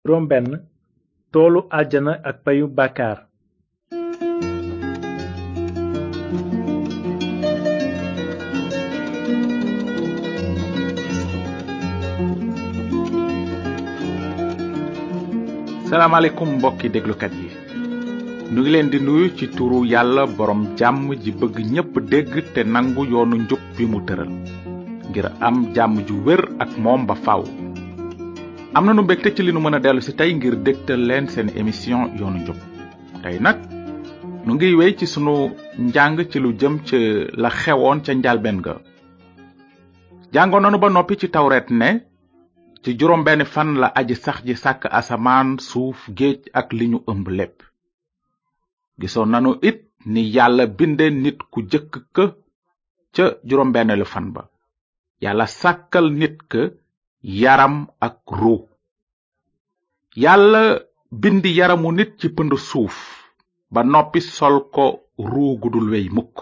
juróom benn toolu àjjana ak payu bàkkaar salaamaaleykum mbokki déglukat yi nu ngi leen di nuyu ci turu yàlla borom jàmm ji bëgg ñépp dégg te nangu yoonu njub bi mu tëral ngir am jàmm ju wér ak moom ba faw am nanu mbégte ci li nu mën a dellu si tey ngir dégtal leen seen émission yoonu njub tey nag nu ngi wéy ci sunu njàng ci lu jëm ci la xewoon ca njalbeen ga jàngoon nanu ba noppi ci tawret ne ci juróom benn fan la aji sax ji sàkk asamaan suuf géej ak li ñu ëmb lépp gisoon nanu it ni yàlla binde nit ku jëkk ka ca juróom benneelu fan ba yàlla sàkkal nit ka yaram ak ruu yàlla bindi yaramu nit ci pënd suuf ba noppi sol ko ruu gudul wey mukk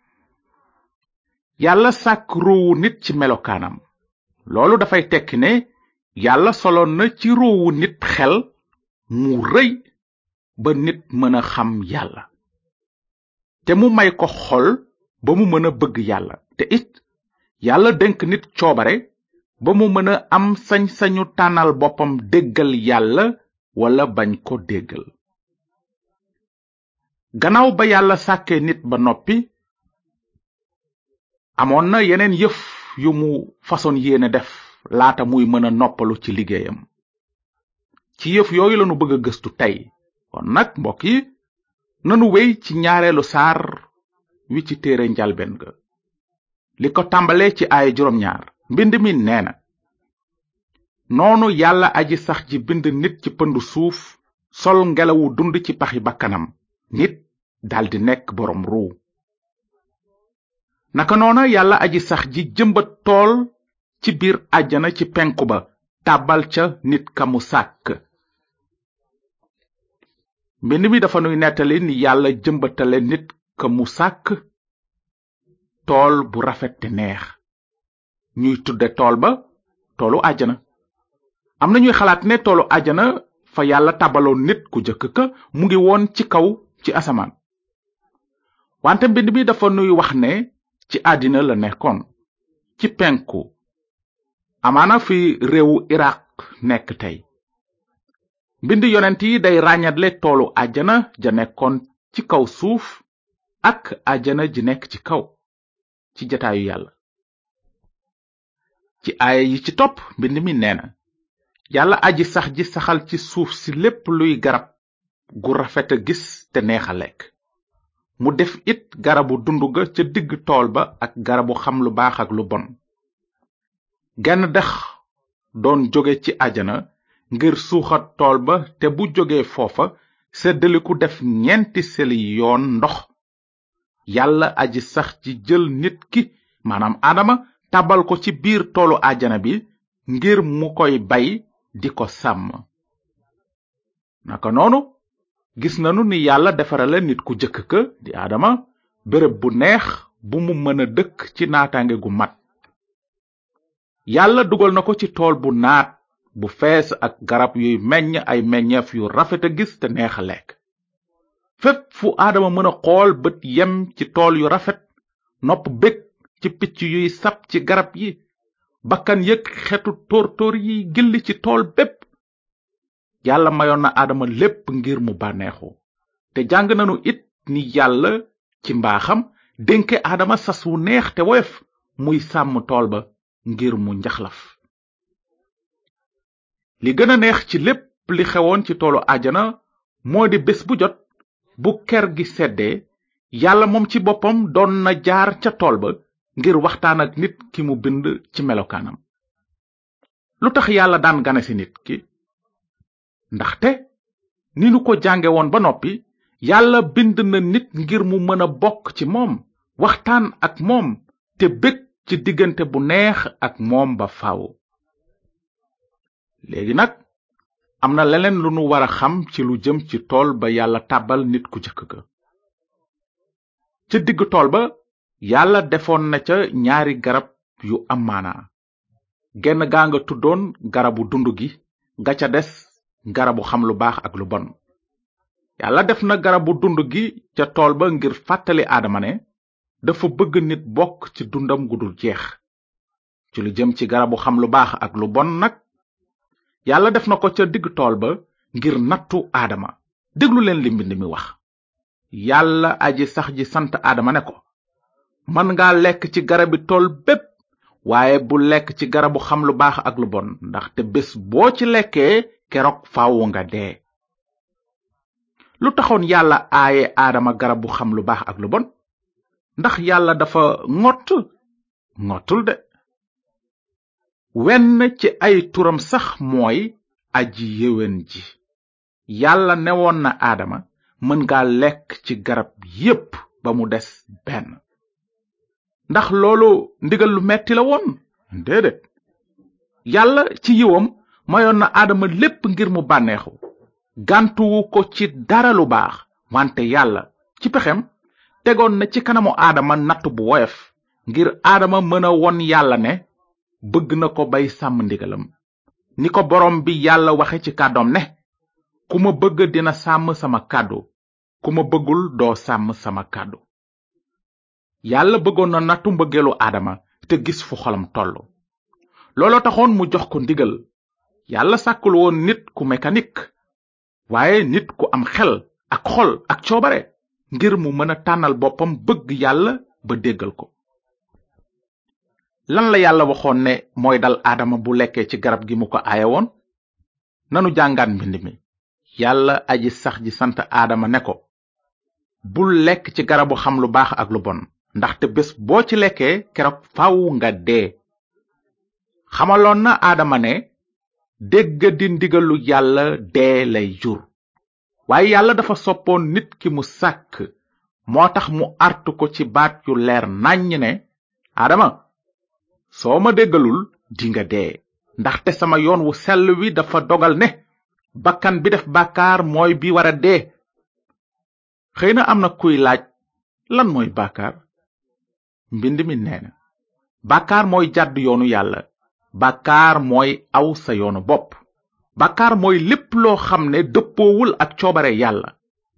yàlla sàkk ruuwu nit ci melokaanam loolu dafay tekki ne yàlla soloon na ci ruuwu nit xel mu rëy ba nit mën a xam yàlla te mu may ko xol ba mu mën a bëgg yàlla te it yàlla dénk nit coobare ba mu mën a am sañ-sañu tànnal boppam déggal yàlla wala bañ ko déggal gannaaw ba yàlla sàkkee nit ba noppi amoon na yeneen yëf yu mu façon yéene def laata muy mën a noppalu ci liggéeyam ci yëf yooyu lanu bëgg a gëstu tey kon nag mbokk yi nanu wey ci ñaareelu saar wi ci téere njalben ga li ko tàmbalee ci aaya juróom ñaar mbind mi nee na noonu yàlla aji sax ji bind nit ci pëndu suuf sol ngelawu dund ci paxi bakkanam nit daldi nekk boroom ruu naka noona yàlla aji sax ji jëmbat tool ci biir àjjana ci penku ba tàbbal ca nit ka mu sàkk mbind mi dafa nuy nettali ni yàlla jëmbatale nit ka mu sàkk tool bu rafet te neex ñuy tudde tool ba toolu àjjana am na ñuy xalaat ne toolu àjjana fa yàlla tàbbaloon nit ku jëkk ka mu ngi woon ci kaw ci asamaan wante mbind mi dafa nuy wax ne ci àddina la nekkoon ci penku amaana fi réewu iraq nekk tey mbind yonent yi day ràññatle toolu àjjana ja nekkoon ci kaw suuf ak àjjana ji nekk ci kaw ci jataayu yàlla ci aaya yi ci topp mbind mi nee na yàlla aji sax ji saxal ci suuf si lépp luy garab gu rafet a gis te neex a lekk mu def it garabu dund ga ca digg tool ba ak garabu xam lu baax ak lu bon genn dex doon jóge ci àjana ngir suuxat tool ba te bu jóge foofa seddaliku def ñeenti seli yoon ndox yàlla aji sax ci jël nit ki maanaam adama tabal ko ci biir toolu àjana bi ngir mu koy bay di ko sàmm naka noonu gis nanu ni yàlla defarale nit ku jëkk ka di adama béréb bu neex bu mu mën a dëkk ci naataange gu mat yàlla dugal na ko ci tool bu naat bu fees ak garab yuy meññ ay meññeef yu rafet a gis te neex a lekk fépp fu aadama mën a xool bët yem ci tool yu rafet nopp bég ci picc yuy sab ci garab yi bakkan yëg xetu tóor-tóor yi gilli ci tool bépp yàlla mayoon na aadama lépp ngir mu bànneexu te jàng nanu it ni yàlla ci mbaaxam dénke aadama sas wu neex te woyof muy sàmm tool ba ngir mu njaxlaf li gën a neex ci lépp li xewoon ci toolu àjjana moo di bés bu jot bu ker gi seddee yàlla moom ci boppam doon na jaar ca tool ba ngir waxtaan ak nit ki mu bind ci melokaanam lu tax yàlla daan gane ci nit ki ndaxte ni nu ko jànge woon ba noppi yàlla bind na nit ngir mu mën a bokk ci moom waxtaan ak moom te bég ci diggante bu neex ak moom ba faaw léegi nag am na leneen lu nu war a xam ci lu jëm ci tool ba yàlla tàbbal nit ku jëkk ga ca digg tool ba yàlla defoon na ca ñaari garab yu am maanaa genn gaa nga tuddoon garabu dund gi ga ca des garabu xam lu baax ak lu bon yàlla def na garabu dund gi ca tool ba ngir fàttali aadama ne dafa bëgg nit bokk ci dundam gudul jeex ci lu jëm ci garabu xam lu baax ak lu bon nag yàlla def na ko ca digg tool ba ngir nattu aadama déglu leen li mbind mi wax yàlla aji sax ji sant aadama ne ko mën nga lekk ci garabi tool bépp waaye bu lekk ci garabu xam lu baax ak lu bon ndaxte bés boo ci lekkee keroog faawu nga dee lu taxoon yàlla aaye aadama garabu xam lu baax ak lu bon ndax yàlla dafa ngott ngottul de wenn ci ay turam sax mooy aji yéwén ji yàlla newoon na aadama mën nga lekk ci garab yépp ba mu des benn ndax loolu ndigal lu metti la woon déedéet yàlla ci yiwam mayoon na aadama lépp ngir mu bànneexu gàntuwu ko ci dara lu baax wante yàlla ci pexem tegoon na ci kanamu aadama natt bu woyof ngir aadama mën a won yàlla ne bëgg na ko bay sàmm ndigalam ni ko borom bi yàlla waxe ci kàddoom ne ku ma bëgg dina sàmm sama kàddu ku ma bëggul doo sàmm sama kàddu yàlla bëggoon na nattu mbëggeelu aadama te gis fu xolam tollu looloo taxoon mu jox ko ndigal yàlla sàkkul woon nit ku mécanique waaye nit ku am xel ak xol ak coobare ngir mu mën a tànnal boppam bëgg yàlla ba déggal ko lan la yàlla waxoon ne mooy dal aadama bu lekkee ci garab gi mu ko aaye woon nanu jàngaat mbind mi yàlla aji sax ji sant aadama ne ko bul lekk ci garabu xam lu baax ak lu bon ndaxte bés boo ci lekkee keroog faw nga dee xamaloon na aadama ne dégg di ndigalu yàlla dee lay jur waaye yàlla dafa soppoon nit ki mu sàkk moo tax mu artu ko ci baat yu leer nàññ ne aadama soo ma déggalul dinga dee ndaxte sama yoon wu sell wi dafa dogal ne bakkan bi def bàkkaar mooy bi wara dee xëy na am na kuy laaj lan mooy bàkkaar mbind mi nee na bàkkaar mooy jàdd yoonu yàlla bàkkaar mooy aw sa yoonu bopp bàkkaar mooy lépp loo xam ne dëppoowul ak coobare yàlla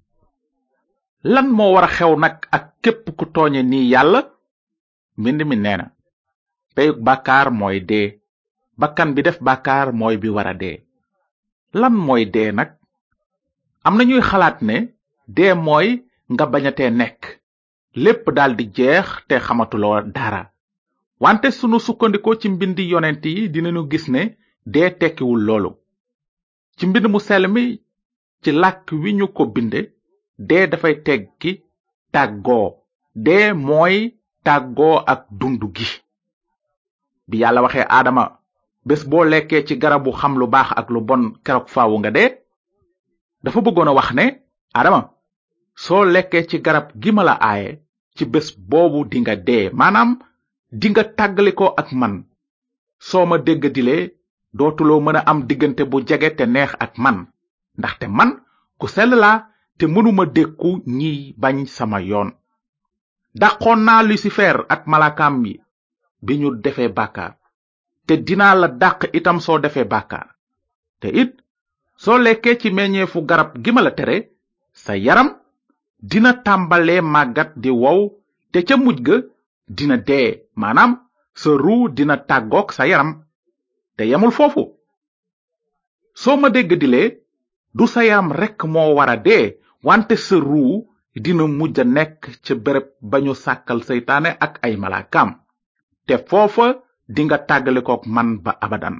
lan moo wara xew nag ak képp ku tooñe nii yàlla mbind mi nee na peyug bàkkaar mooy dee bakkan bi def bàkkaar mooy bi wara dee lan mooy dee nag am na ñuy xalaat ne dee mooy nga bañatee nekk lépp daldi jeex te xamatuloo dara wante sunu sukkandikoo ci mbindi yonent yi dinañu gis ne dee tekkiwul loolu ci mbind mu sell mi ci làkk wi ñu ko binde dee dafay teggi tàggoo dee mooy tàggoo ak dund gi bi yàlla waxee aadama bés boo lekkee ci garabu xam lu baax ak lu bon keroog faawu nga dee dafa bëggoon a wax ne aadama soo lekkee ci garab gi ma la aaye ci bés boobu dinga dee maanaam dinga tàggalikoo ak man soo ma dégg dilee dootuloo mën a am diggante bu jege te neex ak man ndaxte man ku sell laa te mënuma dékku ñiy bañ sama yoon dàqoon naa lucifer ak malakaam yi bi ñu defee bàkkaar te dinaa la dàq itam soo defee bàkkaar te it soo lekkee ci meññeefu garab gi ma la tere sa yaram dina tàmbalee màggat di wow te ca mujj ga dina dee maanaam sa ruu dina tàggook sa yaram te yemul foofu soo ma dégg dilee du sa yaram rekk moo wara dee wante sa ruu dina mujj a nekk ca béréb ba ñu sàkkal seytaane ak ay malaakaam te foofa dinga tàggalikook man ba abadan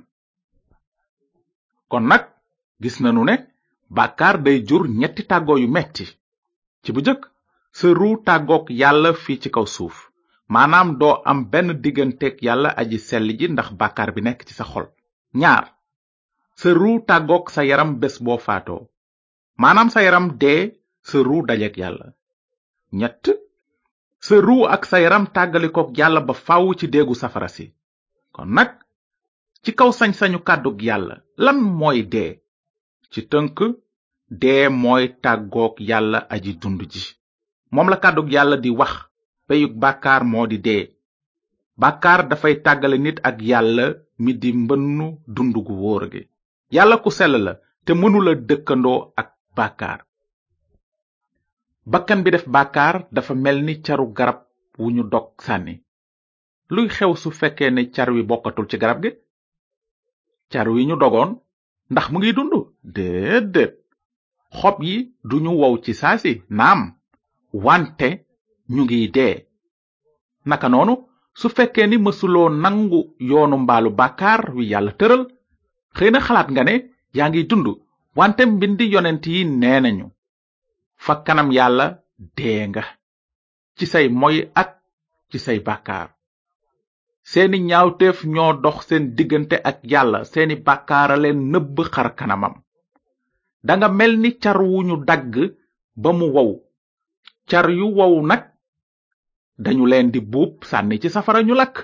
kon nag gis nanu ne bàkkaar day jur ñetti tàggoo yu metti ci bu jëkk sa ruu tàggook yàlla fii ci kaw suuf maanaam doo am benn digganteeg yàlla aji sell ji ndax bàkkaar bi nekk ci sa xol ñaar sa ruu tàggook sa yaram bés boo faatoo maanaam sa yaram dee sa ruu dajeek yàlla ñett sa ruu ak sa yaram tàggalikook yàlla ba fàww ci déegu safara si kon nag ci kaw sañ-sañu kàddug yàlla lan mooy dee ci tënk dee mooy tàggook yàlla aji dund ji moom la kàddug yàlla di wax peyug bàkkaar moo di dee bàkkaar dafay tàggale nit ak yàlla mi di mbënnu dund gu wóor gi yàlla ku sell la te mënula dëkkandoo ak bàkkaar bakkan bi def bàkkaar dafa mel ni caru garab wu ñu dog sànni luy xew su fekkee ne car wi bokkatul ci garab gi car wi ñu dogoon ndax mu ngi dund déedéet xob yi duñu wow ci saasi naam wante ñu ngi dee naka noonu su fekkee ni mësuloo nangu yoonu mbaalu bàkkaar wi yàlla tëral xëy na xalaat nga ne yaa ngi dund wante mbindi yonent yi nee nañu fa kanam yàlla dee nga ci say moy ak ci say bàkkaar seeni ñaawteef ñoo dox seen diggante ak yàlla seeni bàkkaara leen nëbb xar kanamam danga mel ni car wu ñu dagg ba mu wow car yu wow nag dañu leen di buub sànni ci safara ñu lakk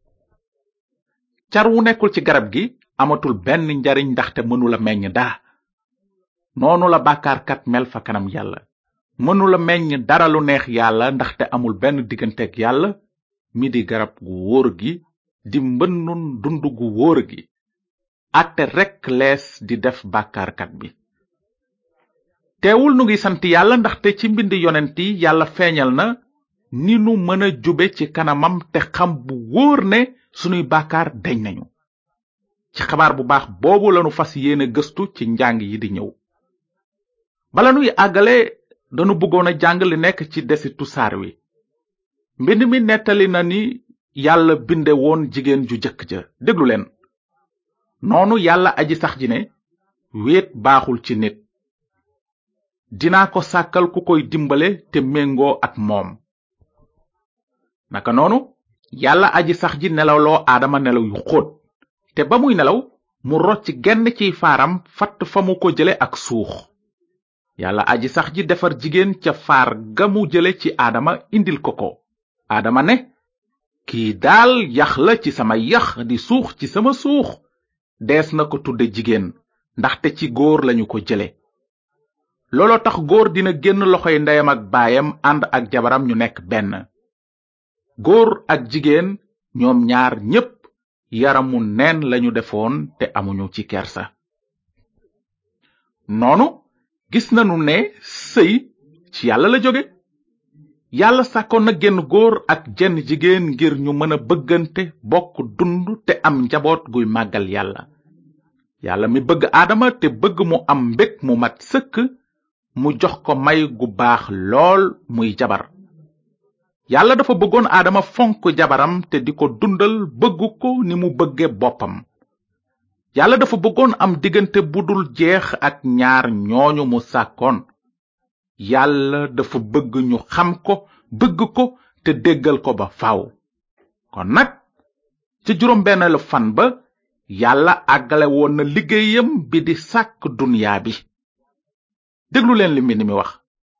car wu nekkul ci garab gi amatul benn njariñ ndaxte mënula meññ dara noonu la bàkkaarkat mel fa kanam yàlla mënula meññ dara lu neex yàlla ndaxte amul benn digganteeg yàlla mi di garab gu wóor gi di mbënnun dund gu wóor gi ate rekk lees di def bàkkaarkat bi teewul nu ngi sant yàlla ndaxte ci mbind yonent yi yàlla feeñal na ni nu mën a jube ci kanamam te xam bu wóor ne sunuy bàkkaar deñ nañu ci xabaar bu baax boobu lanu fas yéene gëstu ci njàng yi di ñëw bala nuy àggale danu bëggoon a jàng li nekk ci desitu saar wi mbind mi nettali na ni yàlla binde woon jigéen ju jëkk ja déglu leen noonu yàlla aji sax ji ne wéet baaxul ci nit dinaa ko sàkkal ku koy dimbale te méngoo ak moom naka noonu yàlla aji sax ji nelawloo aadama nelaw yu xóot te ba muy nelaw mu rocc genn ciy faaram fatt fa mu ko jële ak suux yàlla aji sax ji defar jigéen ca faar ga mu jële ci aadama indil ko ko aadama ne kii daal yax la ci sama yax di suux ci sama suux dees na ko tudde jigéen ndaxte ci góor lañu ko jële looloo tax góor dina génn loxoy ndeyam ak baayam ànd ak jabaram ñu nekk benn góor ak jigéen ñoom ñaar ñépp yaramu neen lañu defoon te amuñu ci kersa noonu gis nanu ne sëy ci yàlla la jóge yàlla sàkkoon na genn góor ak jenn jigéen ngir ñu mën a bëggante bokk dund te am njaboot guy màggal yàlla yàlla mi bëgg aadama te bëgg mu am mbég mu mat sëkk mu jox ko may gu baax lool muy jabar yàlla dafa bëggoon aadama fonk jabaram te di ko dundal bëgg ko ni mu bëgge boppam yàlla dafa bëggoon am diggante bu dul jeex ak ñaar ñooñu mu sàkkoon yàlla dafa bëgg ñu xam ko bëgg ko te déggal ko ba faaw kon nag ca juróom benneelu fan ba yàlla àggale woon na liggéeyam bi di sàkk dunyaa bi déglu leen li mbind mi wax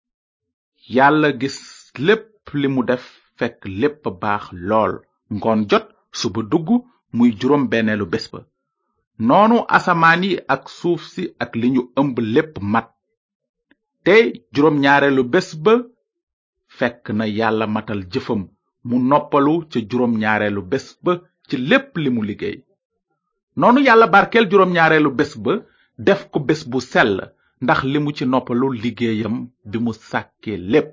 yàlla gis lépp li mu def fekk lépp baax lool ngoon jot suba dugg muy juróom benneelu bés ba noonu asamaan yi ak suuf si ak li ñu ëmb lépp mat te juróom ñaareelu bés ba fekk na yàlla matal jëfam mu noppalu ca juróom ñaareelu bés ba ci lépp li mu liggéey noonu yàlla barkeel juróom ñaareelu bés ba def ko bés bu sell ndax li mu ci noppalu liggéeyam bi mu sàkkee lépp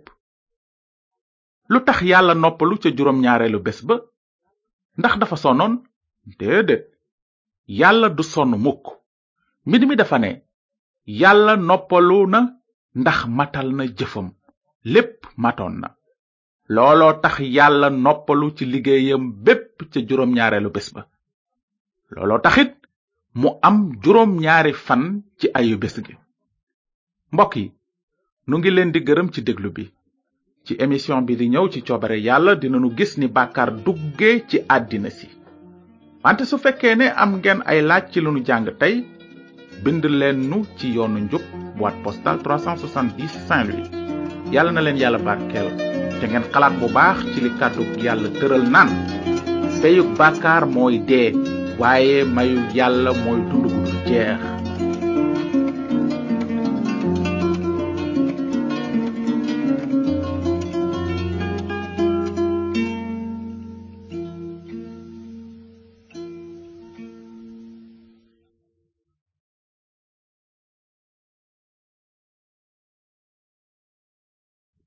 lu tax yàlla noppalu ca juróom ñaareelu bés ba ndax dafa sonnoon déedéet yàlla du sonn mukk mbind mi dafa ne yàlla noppalu na ndax matal na jëfam lépp matoon na looloo tax yàlla noppalu ci liggéeyam bépp ca juróom ñaareelu bés ba looloo taxit mu am juróom ñaari fan ci ayu bés gi mbokk yi nu ngi leen di gërëm ci déglu bi ci émission bi di ñëw ci coobare yàlla dinanu gis ni bàkkaar dugge ci àddina si wante su fekkee ne am ngeen ay laaj ci lu nu jàng tey bind leen nu ci yoonu njub boîte postale 370 Saint-Louis yàlla na leen yàlla barkeel te ngeen xalaat bu baax ci li kàddu yàlla tëral naan peyug bàkkaar mooy dee waaye mayu yàlla mooy dund gu dul jeex